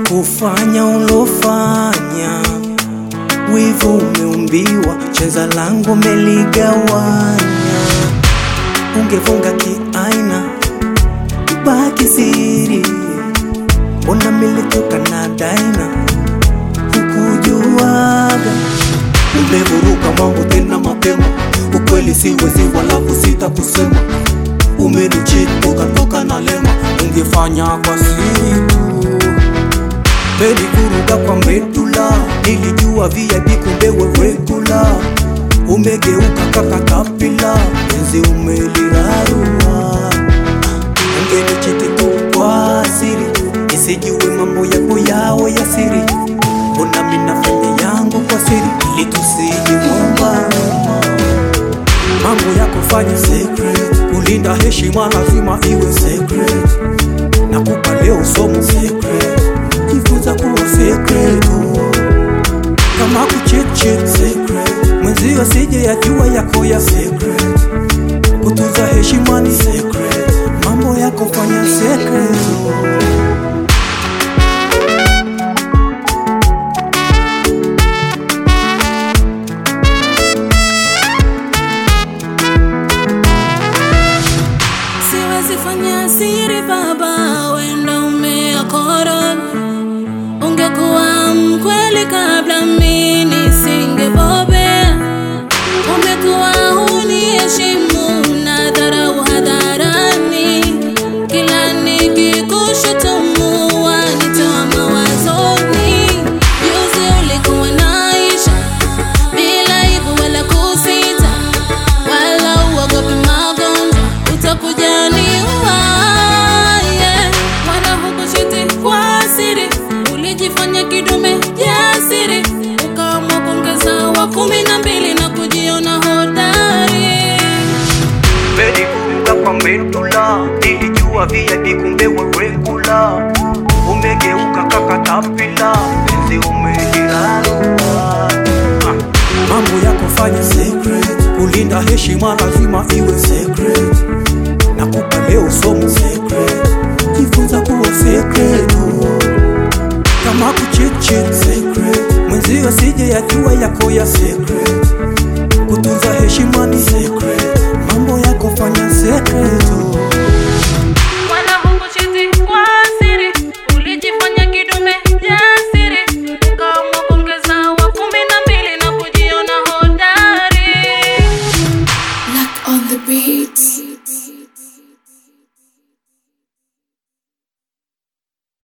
kufanya ulofanya, wivu umeumbiwa, cheza langu meligawanya, ungefunga kiaina baki siri, mbona militoka na daina hukujuaga, umevuruka mambo tena mapema, ukweli siwezi wala kusita kusema, umenicheat ukatoka na lema, ungefanya kwa siri tu Menikuruga kwa medula, nilijua VIP kumbe we regular. Umegeuka kakatapila, enzi umelirarua. Ungenichiti tu kwa siri, nisijue mambo yako yao ya siri. Mbona mimi nafanya yangu kwa siri, ili tusijigomba mambo yako fanya secret, kulinda heshima lazima iwe secret. Nakupa leo somo secret, jifunza kuwa secret oh. Kama kucheche secret, mwenzio asije yajua yako ya secret. Kutunza heshima ni secret, mambo yako fanya secret oh. Siwezi fanya siri baba, wenda umeakorona. Ungekuwa mkweli kabla mimi nisingebobea. Umekuwa huniheshimu na dharau hadharani. Kila nikikushutumu wanitoa mawazoni. Juzi ulikuwa naisha bila aibu wala kusita wala uogopi magonjwa, utakuja niua. Yeah. Wala hukuchiti kwa siri, ulijifanya kidume jasiri, ukaamua kuongeza wa kumi na mbili na kujiona hodari. Menikuruga kwa medula, nilijua VIP kumbe we regular. Umegeuka kakatapila, enzi umelirarua. Ah, Mambo yako fanya secret, kulinda heshima lazima iwe secret. Nakupa leo somo secret, jifunza kuwa secret oh. Kama kucheche secret, mwenzio asije yajua yako ya secret. Kutunza heshima ni secret, mambo yako fanya secret